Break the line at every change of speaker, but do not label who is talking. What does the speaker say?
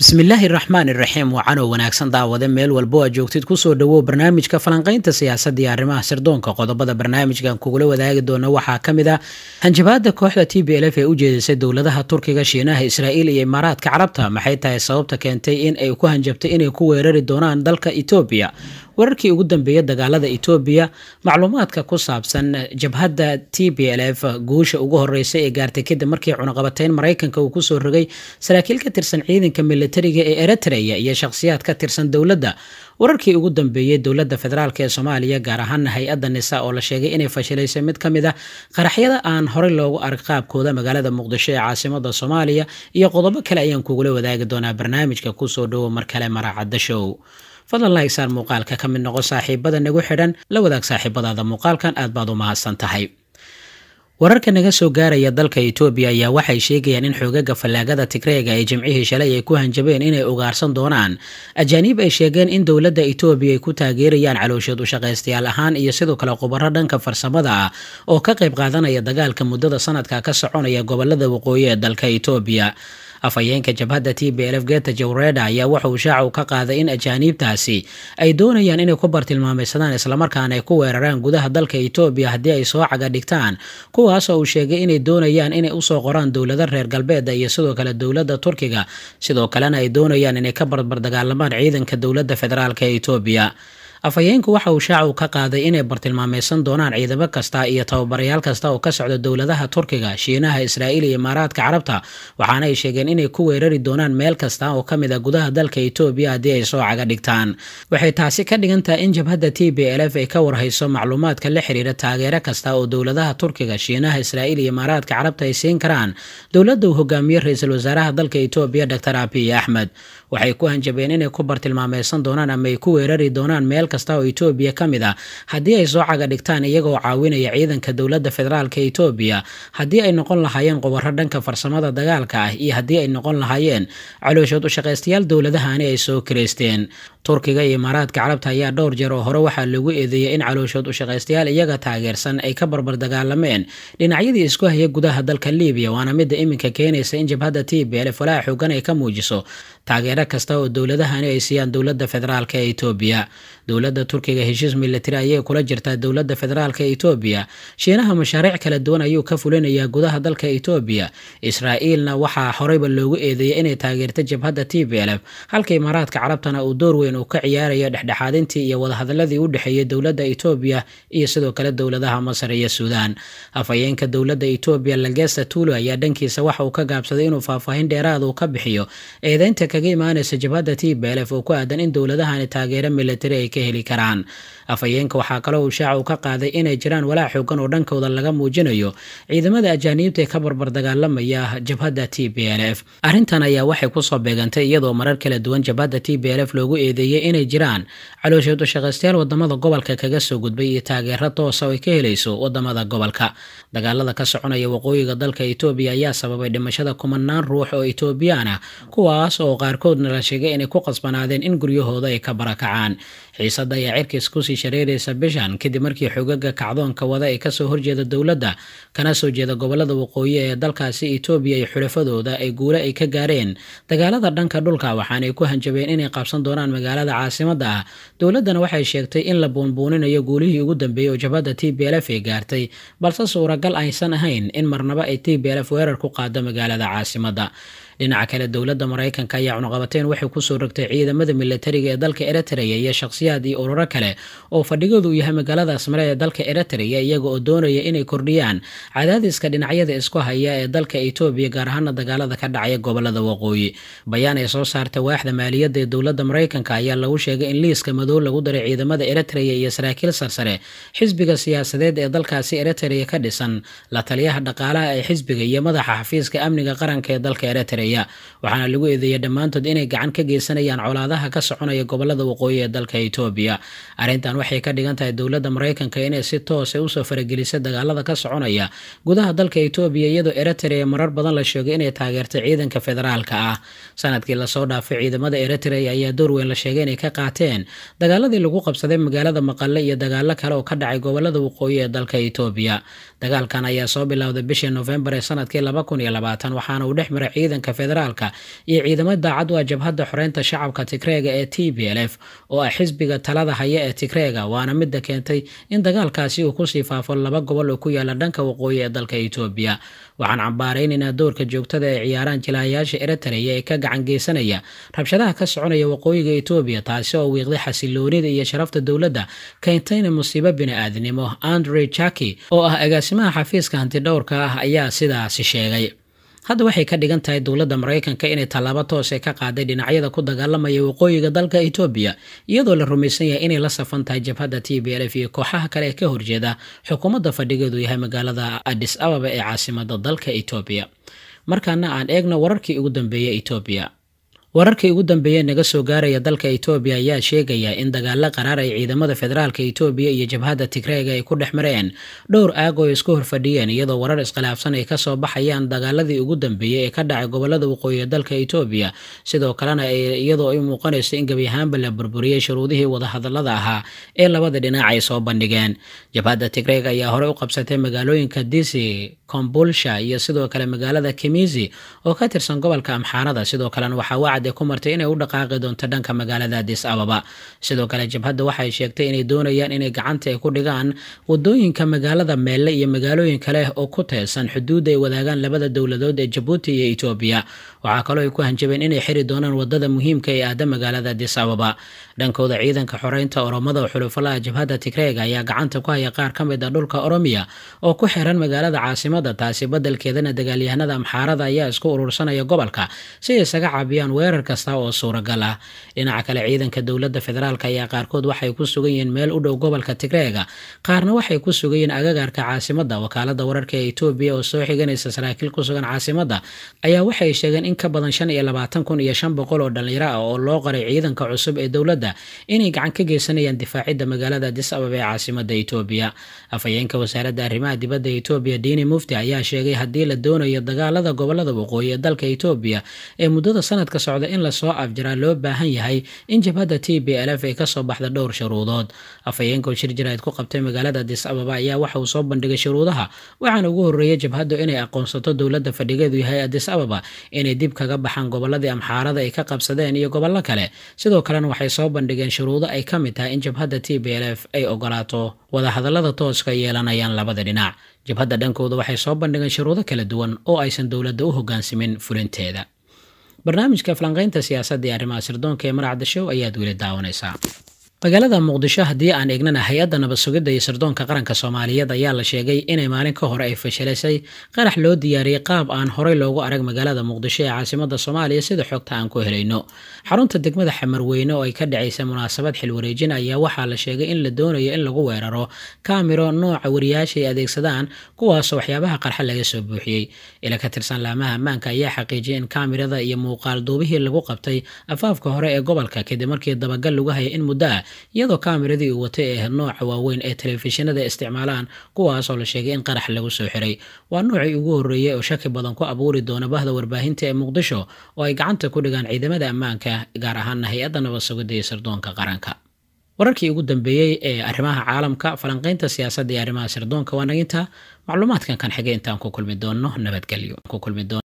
bismillaahi raxmaan iraxiim wacanow wanaagsan daawade meel walbo aad joogtid kusoo dhawow barnaamijka falanqaynta siyaasadda iyo arrimaha sirdoonka qodobada barnaamijkan kugula wadaagi doona waxaa ka mid ah hanjabaada kooxda t b l f ee u jeedisay dowladaha turkiga shiinaha israa'iil iyo imaaraadka carabta maxay tahay sababta keentay in ay ku hanjabtay inay ku weerari doonaan dalka etoobiya wararkii ugu dambeeya dagaalada etoobiya macluumaadka ku saabsan jabhadda t b l f guusha ugu horeysa ee gaartay kadib markii cunaqabateyn maraykanka uu kusoo rogay saraakiil ka tirsan ciidanka militariga ee eritrea iyo shakhsiyaad ka tirsan dowladda wararkii ugu dambeeyey dowladda federaalk ee soomaaliya gaar ahaana hay-adda nisa oo la sheegay inay fashilaysay mid ka mid a qaraxyada aan horey loogu arag qaabkooda magaalada muqdisho ee caasimada soomaaliya iyo qodobo kale ayaan kugula wadaagi doonaa barnaamijka kusoo dhowo mar kale maraacadda show fadlan laigsaar muuqaalka ka mid noqo saaxiibada nagu xidhan la wadaag saaxiibadaada muuqaalkan aad baad u mahadsan tahay wararka naga soo gaaraya dalka etoobiya ayaa waxay sheegayaan in xoogaga fallaagada tigreega ay jimcihii shalay ay ku hanjabeen inay ugaarsan doonaan ajaaniib ay sheegeen in dowladda etoobiya ay ku taageerayaan calooshood ushaqaystayaal ahaan iyo sidoo kale khubaro dhanka farsamada ah oo ka qayb qaadanaya dagaalka muddada sanadka ka soconaya gobolada waqooyi ee dalka etoobiya afhayeenka jabhadda t b lf geta jawreda ayaa waxa uu shaacu ka qaaday in ajaaniibtaasi ay doonayaan inay ku bartilmaameysadaan islamarkaana ay ku weeraraan gudaha dalka etoobiya haddii ay soo caga dhigtaan kuwaasoo uu sheegay inay doonayaan inay usoo qoraan dowlada reer galbeeda iyo sidoo kale dowladda turkiga sidoo kalena ay doonayaan inay ka barbardagaalamaan ciidanka dowladda federaalk ee etoobiya afhayeenku waxa uu shaacu ka qaaday inay bartilmaameysan doonaan ciidamo kasta iyo tababarayaal kasta oo ka socda dowladaha turkiga shiinaha israa'iil iyo imaaraadka carabta waxaana ay sheegeen inay ku weerari doonaan meel kasta oo ka mid a gudaha dalka etoobiya haddii ay soo caga dhigtaan waxay taasi ka dhigan tahay in jabhadda t b l f ay ka warhayso macluumaadka la xiriira taageero kasta oo dowladaha turkiga shiinaha israa'iil iyo imaaraadka carabta ay siin karaan dowladda uu hogaamiye ra-iisul wasaaraha dalka etoobiya doctor abiy axmed waxay ku hanjabeen inay ku bartilmaameysan doonaan ama ay ku weerari doonaan meel kasta oo etoobiya ka mid ah haddii ay soo caga dhigtaan iyagoo caawinaya ciidanka dowladda federaalk etoobiya haddii ay noqon lahaayeen qubaro dhanka farsamada dagaalka ah iyo haddii ay noqon lahaayeen calooshood ushaqaystayaal dowladahani ay soo kireysteen turkiga iyo imaaraadka carabta ayaa dhowr jeer oo hore waxaa lagu eedeeyay in calooshood ushaqaystayaal iyaga taageersan ay ka barbar dagaalameen dhinacyadii isku haya gudaha dalka libiya waana midda iminka keenaysa in jabhadda t b lf walaa xoogan ay ka muujiso taageero kasta oo dowladahani ay siiyaan dowladda federaalk ee etoobiya dowladda turkiga heshiis militari ayay kula jirtaa dowladda federaalk ee etoobiya shiinaha mashaariic kala duwan ayuu ka fulinayaa gudaha dalka etoobiya israa'iilna waxaa horeyba loogu eedeeyay inay taageerta jabhadda t b lf halka imaaraadka carabtana uu door weyn uu ka ciyaarayo dhexdhexaadintii iyo wadahadaladii u dhexeeyay dowladda etoobiya iyo sidoo kale dowladaha masar iyo suudaan afhayeenka dowladda etoobiya lagesta tuulo ayaa dhankiisa waxa uu ka gaabsaday inuu faahfaahin dheeraad uu ka bixiyo eedeynta kaga imaanaysa jabhadda t b lf oo ku aadan in dowladahani taageero militari ay ka heli karaan afhayeenka waxaa kaloo uu shaacu ka qaaday inay jiraan walaac xoogan oo dhankooda laga muujinayo ciidamada ajaaniibta ee ka barbar dagaalamaya jabhadda t b l f arrintan ayaa waxay kusoo beegantay iyadoo marar kala duwan jabhadda t b l f loogu eedeeyey inay jiraan calooshood ushaqaystayaal wadamada gobolka kaga soo gudbay iyo taageero toosa oo ay ka helayso wadamada gobolka dagaalada ka soconaya waqooyiga dalka etoobiya ayaa sababay dhimashada kumanaan ruux oo etoobiyaan ah kuwaas oo qaarkoodna la sheegay inay ku qasbanaadeen in guryahooda ay ka barakacaan xiisadda ayaa cirkiis kusii shareeraysa bishan kadib markii xogaga kacdoonka wada ee kasoo horjeeda dowladda kana soo jeeda gobolada waqooyi ee dalkaasi etoobiya iyo xulafadooda ay guule ay ka gaareen dagaalada dhanka dhulka waxaanay ku hanjabeen inay qabsan doonaan magaalada caasimada ah dowladdana waxay sheegtay in la buunbuuninayo guulihii ugu dambeeyey oo jabhadda t b lf ay gaartay balse suuragal aysan ahayn in marnaba ay t b lf weerar ku qaado magaalada caasimada dhinaca kale dowladda maraykanka ayaa cunuqabateen waxay kusoo rogtay ciidamada militariga ee dalka eritrea iyo shakhsiyaad iyo ururo kale oo fadhigoodu uu yahay magaalada asmare ee dalka eritrea iyaga oo doonaya inay kordhiyaan cadaadiska dhinacyada isku haya ee dalka etoobiya gaar ahaana dagaalada ka dhacaya gobolada waqooyi bayaan ay soo saartay waaxda maaliyadda ee dowladda maraykanka ayaa lagu sheegay in liiska madow lagu daray ciidamada eritrea iyo saraakiil sarsare xisbiga siyaasadeed ee dalkaasi eritrea ka dhisan la taliyaha dhaqaalaha ee xisbiga iyo madaxa xafiiska amniga qaranka ee dalka eritrea waxaana lagu eedeeyay dhammaantood inay gacan ka geysanayaan colaadaha ka soconaya gobolada waqooyi ee dalka etoobiya arrintan waxay ka dhigan tahay dowladda maraykanka inay si toosa usoo faragelisay dagaalada ka soconaya gudaha dalka etoobiya iyadoo eritrea marar badan la sheegay inay taageertay ciidanka federaalka ah sanadkii lasoo dhaafay ciidamada eritrea ayaa door weyn la sheegay inay ka qaateen dagaaladii lagu qabsaday magaalada maqale iyo dagaalo kale oo ka dhacay gobolada waqooyi ee dalka etoobiya dagaalkan ayaa soo bilowday bishii nofembar ee sanadkii laba kun iyo labaatan waxaana uu dhex maray ciidanka federaalka iyo ciidamo daacad u ah jabhadda xoreynta shacabka tigreega ee t b l f oo ah xisbiga talada haya ee tigreega waana midda keentay in dagaalkaasi uu kusii faafo laba gobol oo ku yaala dhanka waqooyi ee dalka etoobiya waxaan cambaaraynaynaa doorka joogtada ee ciyaaraan jilaayaasha eritreya ee ka gacan geysanaya rabshadaha ka soconaya waqooyiga etoobiya taasi oo wiiqday xasiloonida iyo sharafta dowladda keentayna musiibo bini-aadnimo andre jaki oo ah agaasimaha xafiiska hantidhowrka ah ayaa sidaasi sheegay hadda waxay ka dhigan tahay dowladda maraykanka inay tallaabo toose ka qaaday dhinacyada ku dagaalamaya waqooyiga dalka etoobiya iyadoo la rumaysan yahay inay la safan tahay jabhadda t b l f iyo kooxaha kale ee ka horjeeda xukuumadda fadhigeedu yahay magaalada adis ababa ee caasimada dalka etoobiya markaana aan eegno wararkii ugu dambeeyey etoobiya wararkii ugu dambeeyey naga soo gaaraya dalka etoobiya ayaa sheegaya in dagaalo qaraar ay ciidamada federaalka etoobiya iyo jabhadda tigreega ay ku dhex mareen dhowr aag oo isku horfadhiyeen iyadoo warar iskhilaafsan ay kasoo baxayaan dagaaladii ugu dambeeyey ee ka dhacay gobolada waqooyi ee dalka etoobiya sidoo kalena iyadoo ay muuqanayso in gebi ahaanba la burburiyey shuruudihii wadahadalada ahaa ee labada dhinac ay soo bandhigeen jabhadda tigreeg ayaa horey u qabsatay magaalooyinka disi kombulsha iyo sidoo kale magaalada kemizi oo ka tirsan gobolka amxaarada sidoo kalena waxaa wacad ku martay inay u dhaqaaqi doonto dhanka magaalada adis ababa sidoo kale jabhadda waxay sheegtay inay doonayaan inay gacanta ay ku dhigaan wadooyinka magaalada meelle iyo magaalooyin kale oo ku teesan xuduudda ay wadaagaan labada dowladood ee jabuuti iyo etoobiya waxaa kaloo ay ku hanjabeen inay xiri doonaan wadada muhiimka ee aada magaalada adis ababa dhankooda ciidanka xoreynta oromada oo xulufalaha jabhadda tigreega ayaa gacanta ku haya qaar ka mid a dhulka oromiya oo ku xiran magaalada caasimada taasi badelkeedana dagaalyahanada amxaarada ayaa isku urursanaya gobolka si ay isaga caabiyaan weerar kasta oo suuragal ah dhinaca kale ciidanka dowladda federaalk ayaa qaarkood waxay ku sugan yihiin meel u dhow gobolka tigreega qaarna waxay ku sugan yihiin agagaarka caasimada wakaalada wararka ee etoobiya oo soo xiganaysa saraakiil ku sugan caasimada ayaa waxay sheegeen in ka badan shan iyo labaatan kun iyo shan boqol oo dhalinyaro ah oo loo qoray ciidanka cusub ee dowladda inay gacan ka geysanayaan difaacidda magaalada adis ababa ee caasimada etoobiya afhayeenka wasaaradda arrimaha dibadda etoobiya diini mufti ayaa sheegay haddii la doonayo dagaalada gobolada waqooyi ee dalka etoobiya ee muddada sanadka socda in lasoo afjaraa loo baahan yahay in jabhadda t b l f ay kasoo baxda dhowr shuruudood afhayeenka oo shir jaraa'id ku qabtay magaalada adis ababa ayaa waxa uu soo bandhigay shuruudaha waxaana ugu horreeyay jabhaddu inay aqoonsato dowladda fadhigeedu yahay adis ababa inay dib kaga baxaan goboladii amxaarada ay ka qabsadeen iyo gobollo kale sidoo kalena waxay soo bandhigeen shuruudo ay ka mid tahay in jabhadda t b l f ay ogolaato wadahadallada tooska yeelanayaan labada dhinac jabhadda dhankooda waxay soo bandhigeen shuruudo kala duwan oo aysan dowladda u hogaansamin fulinteeda barnaamijka falanqaynta siyaasadda iyo arrimaha sirdoonka ee maracda show ayaad weli daawanaysaa magaalada muqdisho haddii aan eegnana hay-adda nabad sugidda iyo sirdoonka qaranka soomaaliyeed ayaa la sheegay inay maalin ka hore ay fashilaysay qarax loo diyaariyey qaab aan horey loogu arag magaalada muqdisho ee caasimada soomaaliya sida xogta aan ku helayno xarunta degmada xamarweyne oo ay ka dhacaysa munaasabad xilwareejin ayaa waxaa la sheegay in la doonayo in lagu weeraro kaamiro nooca wariyaasha ay adeegsadaan kuwaasoo waxyaabaha qarxa laga soo buuxiyey ila ka tirsan laamaha ammaanka ayaa xaqiijiyay in kaamirada iyo muuqaal duubihii lagu qabtay afaafka hore ee gobolka kadib markii dabagal lagu hayay in muddo ah iyadoo kaamiradii uu watay ee nooca waaweyn ee telefishinada isticmaalaan kuwaasoo la sheegay in qarax lagu soo xiray waa noocii ugu horreeyey oo shaki badan ku abuuri doona bahda warbaahinta ee muqdisho oo ay gacanta ku dhigaan ciidamada ammaanka gaar ahaana hay-adda nabad sugidda iyo sirdoonka qaranka wararkii ugu dambeeyey ee arrimaha caalamka falanqaynta siyaasadda iyo arrimaha sirdoonka waa naginta macluumaadkan kan xigay intaan ku kulmi doonno nabadgelyo